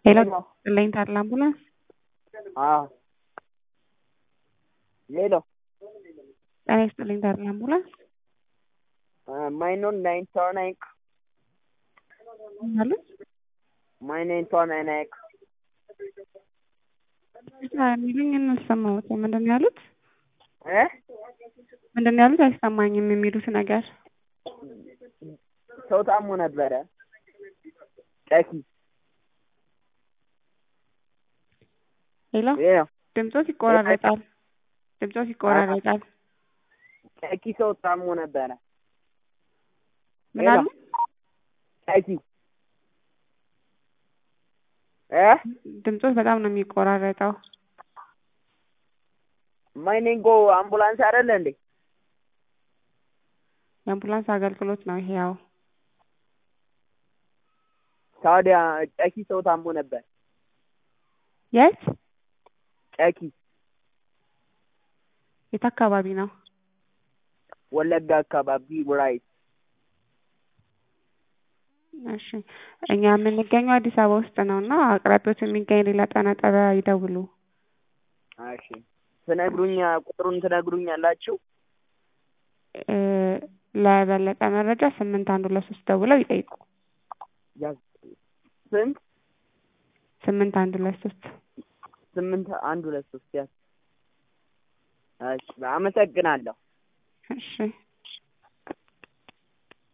ሄሎ ሄሎ ጥለኝ ታድላ አምቡላንስ አዎ ሄሎ ጤና ይስጥልኝ ታድላ አምቡላንስ ማይ ኖን ናይን ቶር ናይን ማለት ማይ ናይን ቶር ናይን ናይን የሚሉኝ እንሰማሁት ምንድን ነው ያሉት? እ ምንድን ነው ያሉት? አይሰማኝም የሚሉት ነገር ሰው ታሞ ነበረ ጨኪ ሄሎ ሄሎ ድምፆት ይቆራረጣል። ድምፆት ይቆራረጣል። ጨኪ ሰው ታሞ ነበረ ምን አሉ? ጨኪ እ ድምፆት በጣም ነው የሚቆራረጠው። ማይኔንጎ አምቡላንስ አይደለ እንዴ? የአምቡላንስ አገልግሎት ነው ይሄ። ያው ታዲያ ጨኪ ሰው ታሞ ነበር። የት ጨኪ የት አካባቢ ነው? ወለጋ አካባቢ ራይት እሺ እኛ የምንገኘው አዲስ አበባ ውስጥ ነው እና አቅራቢያዎት የሚገኝ ሌላ ጤና ጣቢያ ይደውሉ። እሺ ትነግሩኛ ቁጥሩን ትነግሩኛላችሁ? እ ለበለጠ መረጃ ስምንት አንድ ሁለት ሶስት ደውለው ይጠይቁ። ያዝ ስንት ስምንት አንድ ሁለት ሶስት ስምንት አንድ ሁለት ሶስት ያዝ። እሺ አመሰግናለሁ። እሺ